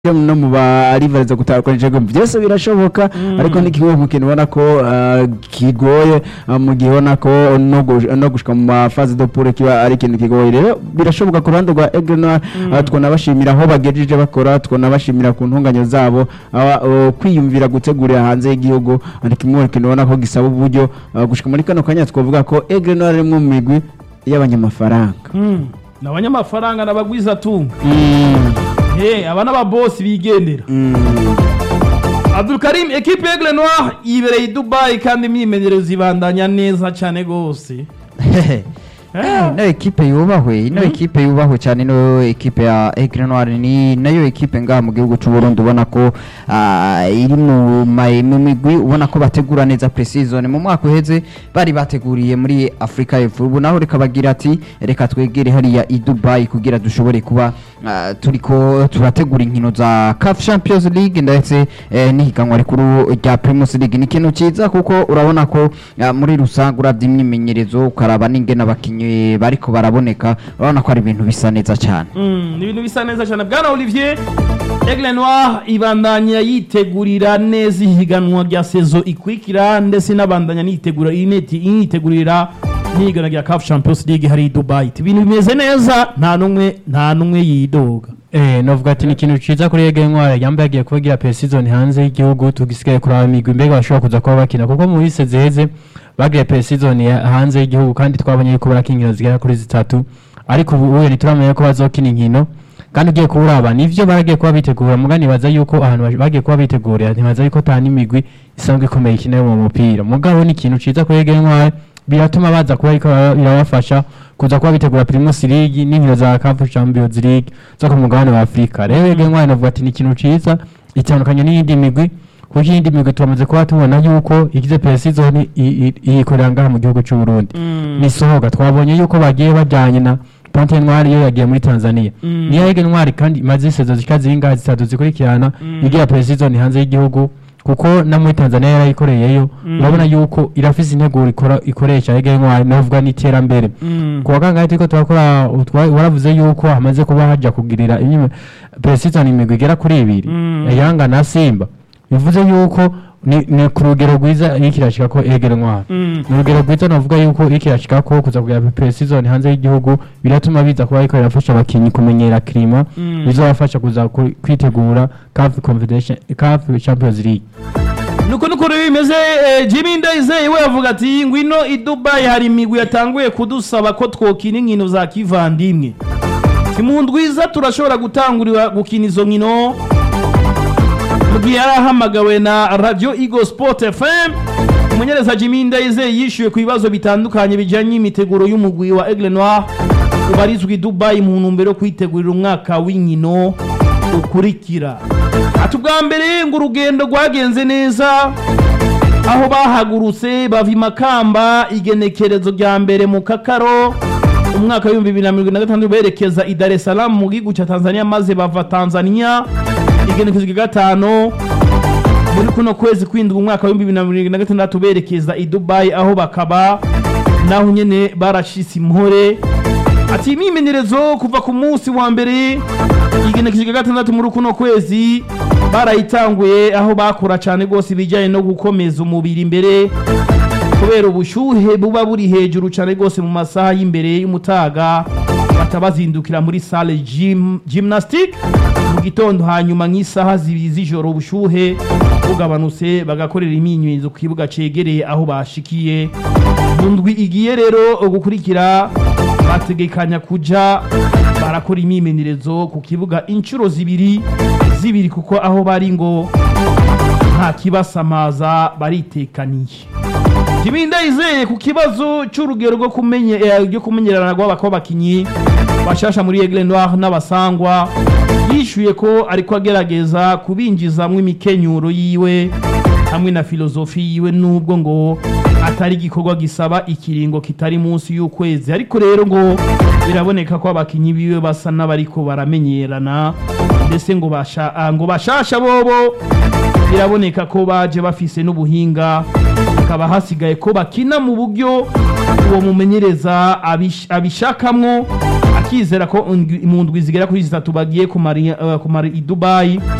no mu barivariza gutandukanyije byose birashoboka ariko ni kimwe mu kintu ubona ko ah, kigoye ah, mu gihe ubona ko no gush- no gushika mu mafaze do poule kiba ari ikintu kigoye rero birashoboka ku ruhande rwa Aigle Noir ah, twonabashimira aho bagejeje bakora twonabashimira ku ntunganyo zabo ah, oh, kwiyumvira gutegurira hanze y'igihugu ari kimwe mu kintu ubona ko gisaba uburyo ah, gushika muri kano kanya twavuga ko Aigle Noir ari imwe mu migwi y'abanyamafaranga Mm. ni abanyamafaranga n'abagwiza tunga Mm, he aba n'ababosi bigendera mm. abdulkarim ekipe y'aigle noir yibereye i dubayi kandi imyimenyerezo ibandanya neza cyane rwose Eh. ino ekipe yubahwe ino ekipe yubahwe cyane ino ekipe ya Aigle Noir ni nayo ekipe ngaha mu gihugu cy'u Burundi ubona ko ah, iri mu ma- mu migwi ubona ko bategura neza pre-season mu mwaka uheze bari bateguriye muri Africa y'Epfo ubu naho reka bagira ati reka twegere hariya i Dubai kugira dushobore kuba ah, turiko turategura inkino za CAF Champions League ndetse eh, n'ihiganwa rikuru rya Primus League ni ikintu cyiza kuko urabona ko ah, muri rusange urabye imyimenyerezo ukaraba n'ingene abakinnyi bariko baraboneka urabona ko ari ibintu bisa neza cyane Mm, ni ibintu bisa neza cyane bwana olivier aigle noir ibandanya yitegurira neza ihiganwa rya sezo ikurikira ndetse inabandanya nitegura ineti initegurira n'ihiganwa rya caf champions league hari i dubai ibintu bimeze neza nta n'umwe nta n'umwe yidoga Eh, novuga ati ni ikintu ciza kuri Ege Ntwari yambaye agiye kubagira pre-season hanze y'igihugu tugisigaye kuraba imigwi mbega bashobora kuza kuba bakina kuko mu bise ziheze bagiye pre-season ya- hanze y'igihugu kandi twabonye yuko barakina inkino zigera kuri zitatu ariko ubu ubu ntituramenya ko bazokina inkino kandi ugiye kuburaba nivyo baragiye kuba bitegura muga nibaza yuko ahantu baje- bagiye kuba bitegurira ntibaza yuko ata n'imigwi isanzwe ikomeye ikina mu mupira mugabo ni ikintu ciza kuri Ege Ntwari biratuma baza kuba ariko birabafasha kuza kuba bitegura Primus League n'inkino za CAF Champions League zo ku mugabane wa Afurika rero Ege Ntwari navuga ati ni ikintu ciza itandukanye n'iyindi migwi kuko iyindi migwi turamaze kuba tubona yuko igize pre-season iyikorera ngaha mu gihugu cy'u Burundi ni sohoga twabonye yuko bagiye bajyanye na Ponte Ntwari yo yagiye muri Tanzania Mm. niyo Ege Ntwari kandi imaze isezo zishika zingahe zitatu zikurikirana Mm. igira pre-season hanze y'igihugu kuko na muri Tanzania yarayikoreyeyo Mm. urabona yuko irafise integuro ikora ikoresha Ege Ntwari navuga n'iterambere Mm. kuwa kangahe turiko turakora utwa- waravuze yuko hamaze kuba haja kugirira imyime preseason imigwi igera kuri ibiri Mm. Yanga na Simba bivuze yuko ni, ni ku rugero rwiza iyo kirashika ko egera ntwara Mm. ni urugero rwiza navuga yuko iyo kirashika ko kuza kugira preseason hanze y'igihugu biratuma biza kuba ariko birafasha abakinyi kumenyera klima Mm. bizobafasha kuza ku- kwitegura CAF Confederation CAF Champions League nuko nuko rero bimeze eh, jimmy ndayizeye we avuga ati ngwino i dubayi hari imigwi yatanguye kudusaba ko twokina inkino za kivandimwe si mu ndwiza turashobora gutangurira gukina izo nkino mu gihe yari ahamagawe na radio Eagle Sport FM umunyereza Jimmy Ndayizeye yishyuwe ku bibazo bitandukanye bijyanye n'imiteguro y'umugwi wa Aigle Noir ubarizwa i Dubai mu ntumbero yo kwitegurira umwaka w'inkino ukurikira ati ubwa mbere ngo urugendo rwagenze neza aho bahagurutse bava i Makamba igenekerezo rya mbere mu Kakaro umwaka w'ibihumbi bibiri na mirongo ine na gatandatu berekeza i Dar es Salaam mu gihugu cya Tanzania maze bava Tanzania igenekerezo rya gatanu muri kuno kwezi kwindwi umwaka w'ibihumbi bibiri na mirongo ine na gatandatu berekeza i Dubai aho bakaba naho nyene barashise impore ati imyimenyerezo kuva ku munsi wa mbere igenekerezo rya gatandatu muri kuno kwezi barayitanguye aho bakora cyane rwose ibijyanye no gukomeza umubiri imbere kubera ubushyuhe buba buri hejuru cyane rwose mu masaha y'imbere y'umutaga bata bazindukira muri salle gym, gymnastic mu gitondo hanyuma nk'isaha zibiri z'ijoro ubushyuhe bugabanutse bagakorera imyimenyerezo ku kibuga cegereye aho bashikiye mu ndwi igiye rero gukurikira bategekanya kuja barakora imyimenyerezo ku kibuga inshuro zibiri zibiri kuko aho bari ngo nta kibasamaza baritekaniye Jimmy Ndayizeye ku kibazo cy'urugero rwo kumenye eh, ryo kumenyerana rw'abakinyi bashasha muri Aigle Noir n'abasangwa yishuye ko ariko agerageza kubinjizamwo imikenyuro yiwe hamwe na filozofi yiwe nubwo ngo atari igikorwa gisaba ikiringo kitari munsi y'ukwezi ariko rero ngo biraboneka ko abakinyi biwe basa n'abariko baramenyerana ndetse ngo basha ah, ngo bashasha bobo biraboneka ko baje bafise n'ubuhinga hakaba hasigaye ko bakina mu buryo uwo mumenyereza abish- abishakamwo tukizera ko undwi- mu ndwi zigera kuri zitatu bagiye kumara i- eh, kumara i Dubai